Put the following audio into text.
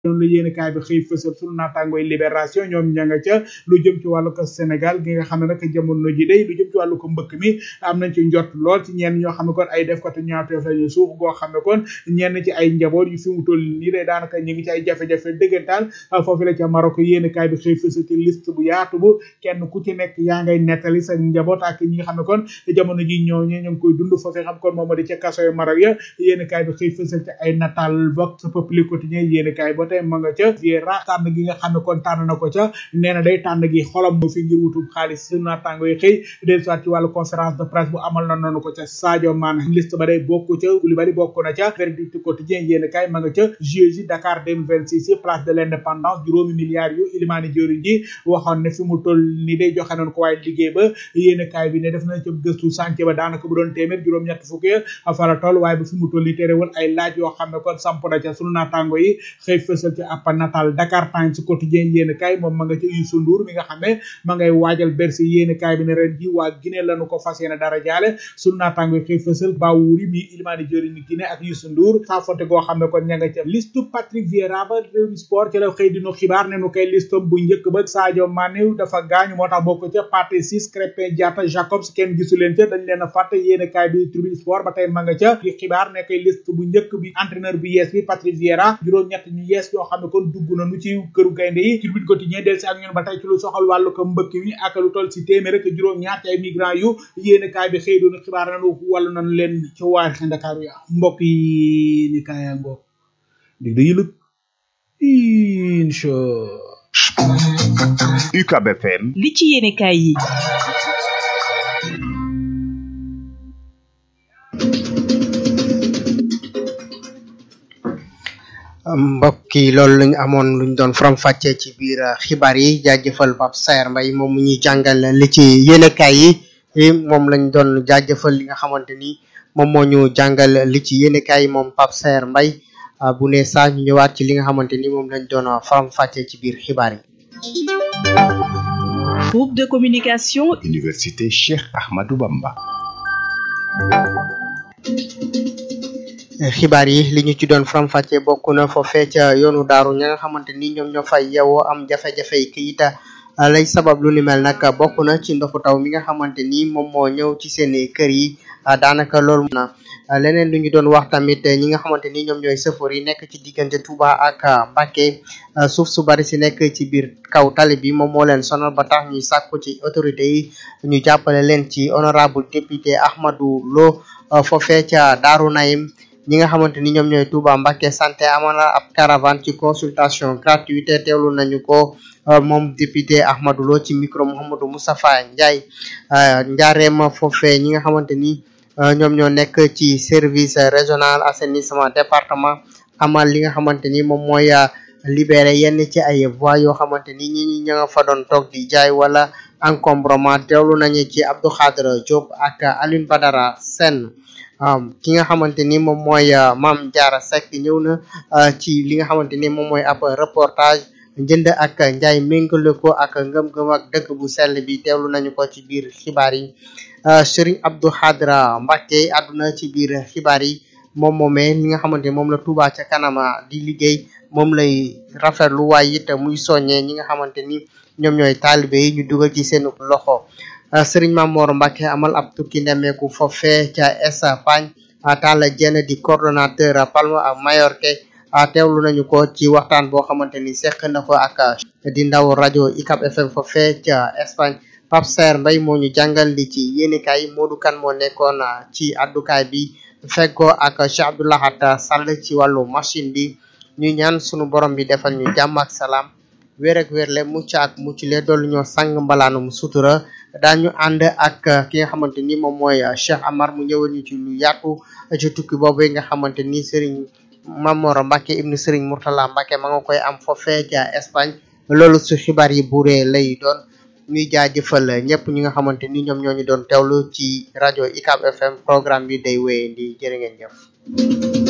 doon la yéen kaay bi xëy fësal sunu naataangooy libération ñoom ña nga ca lu jëm ci wàllu ko Sénégal gi nga xam ne nag jamono ji day lu jëm ci wàllu ko mbëkk mi am nañ ci njot lool ci ñenn ñoo xam ne kon ay def ko te ñaawteef lañu suuf goo xam ne kon ñenn ci ay njaboot yu fi mu toll nii day daanaka ñu ngi ci ay jafe-jafe dëggantaan foofu la ca Maroc yéen kaay bi xëy fësal ci liste bu yaatu bu kenn ku ci nekk yaa ngay nettali sa njaboot ak ñi nga xam ne kon jamono ji ñoo ñe ñu ngi koy dund foofee xam kon moom moo di ca kaso yu Maroc ya yéen kaay bi xëy fësal ci ay natal vox populi quotidien yéen kaay ba tey ma nga ca Vieira tànn gi nga xam ne kon tànn na ko ca nee na day tànn gi xolam mu fi ngir wutub xaalis su naataango yi xëy del soit ci wàllu conférence de presse bu amal na noonu ko ca Sadio Mané liste ba day bokk ca Koulibaly bokk na ca verdict quotidien yéen kaay ma nga ca JOJ Dakar 2026 place de l'indépendance juróomi milliards yu Ilimani Diori ji waxoon ne fi mu toll ni day joxe nañ ko waaye liggéey ba yéen kaay bi ne def na ca gëstu chantier ba daanaka bu doon téeméer juróom-ñett fukk ya fa la toll waaye ba fi mu toll ni terewul ay laaj yoo xam ne kon samp na ca sunu naataango yi xëy fësal ci appa natal Dakar Times quotidien yéen kaay moom ma nga ca Youssou Ndour mi nga xam ne ma ngay waajal Bercy yéen kaay bi ne ren ji waa Guinée lañu ko fas yéene dara jaale sunu naataango yi xëy fësal Bawouri mi Ilimani Diori ni Guinée ak Youssou Ndour saa fonte goo xam ne kon ña nga ca liste Patrick Vieira ba Rewmi Sport ci la xëy dinu xibaar ne nu koy liste bu njëkk ba Sadio Mané dafa gaañu moo tax bokk ca Pathé Ciss Krépin Diatta Jacobs kenn gisu leen ca dañ leen a fàtte yéen kaay bi Tribune Sport ba tey ma nga ca di xibaar ne koy liste bu njëkk bi entraîneur bu yees bi Patrick Vieira juróom-ñett ñu yees yoo xam ne kon dugg nañu ci këru gaynde yi Tribune quotidien del si ak ñun ba tey ci lu soxal wàllu ko mbëkk mi ak lu toll si téeméer ak juróom-ñaar ci ay migrants yu yéen kaay bi xëy doon xibaar nañu wàllu nañu leen ci waar Ndakaaru ya mbokk yi ni kaaya ngoo dig da yëlëg incha UCAB FM li ci yéene kaay yi mbokk yi loolu lañu amoon luñ doon faram fàccee ci biir xibaar yi jaajëfal Pape Saer Mbaye moom mu ñuy jàngal li ci yéenekaay yi moom lañ doon jaajëfal li nga xamante ni moom moo ñu jàngal li ci yéenekaay yi moom Pape Saer Mbaye bu ne saa ñu ñëwaat ci li nga xamante ni moom lañ doon faram fàccee ci biir xibaar yi. groupe de communication. Université Cheikh Ahmadou Bamba. xibaar yi li ñu ci doon faram-fàccee bokk na foofee ca yoonu daaru ña nga xamante ni ñoom ñoo fay yewoo am jafe-jafe yi kayit lay sabab lu ni mel nag bokk na ci ndoxu taw mi nga xamante ni moom moo ñëw ci seen kër yi daanaka loolu na leneen lu ñu doon wax tamit ñi nga xamante ni ñoom ñooy sëfoor yi nekk ci diggante Touba ak Mbacké suuf su bari si nekk ci biir kaw tali bi moom moo leen sonal ba tax ñuy sàkku ci autorité yi ñu jàppale leen ci honorable député Ahmadou Lo foofee ca Daaru Naim ñi nga xamante ni ñoom ñooy Touba Mbacké santé amoon na ab caravane ci consultation gratuite teewlu nañu ko moom député Ahmadou Lo ci micro Mouhamadou Moustapha Ndiaye njaareem foofee ñi nga xamante ni ñoom ñoo nekk ci service régional assainissement département amal li nga xamante ni moom mooy libéré yenn ci ay voies yoo xamante ni ñi ñi nga fa doon toog di jaay wala encombrement teewlu nañu ci Abdou Khadre Diop ak Alioune Badara Sène ki nga xamante ni moom mooy Mame Diarra Seck ñëw na ci li nga xamante ni moom mooy ab reportage njënd ak njaay méngale ko ak ngëm-ngëm ak dëkk bu sell bi teewlu nañu ko ci biir xibaar yi Serigne Abdou Khadra Mbacké àdduna ci biir xibaar yi moom moomee li nga xamante ni moom la Touba ca kanama di liggéey moom lay rafetlu waaye it muy soññee ñi nga xamante ni ñoom ñooy taalibe yi ñu dugal ci seen loxo Serigne Mamor Mbacké amal ab tukki ndemeeku foofee ca Espagne Talla Diène di coordonnateur Palma ak Mallorca teewlu nañu ko ci waxtaan boo xamante ni seq na ko ak di ndaw rajo ICAP FM foofee ca Espagne Pape Saer Mbaye moo ñu jàngal li ci yéenekaay Modou Kane moo nekkoon ci addukaay bi fekkoo ak Cheikh Abdoulahat Sall ci wàllu machine bi ñu ñaan sunu borom bi defal ñu jàmm ak salaam wér ak wérle mucc ak mucc le doolu ñoo sang mbalaanum sutura daañu ànd ak ki nga xamante ni moom mooy Cheikh Amar mu ñëwal ñu ci lu yaatu ci tukki boobu nga xamante ni Serigne Mamor Mbacké ibnu Serigne Mourtala Mbacké ma nga koy am foofee ca Espagne loolu su xibaar yi buuree lay doon ñuy jaajëfal ñëpp ñi nga xamante ni ñoom ñoo ñu doon teewlu ci rajo ICAP FM programme bi day wéyee di jërë ngeen jëf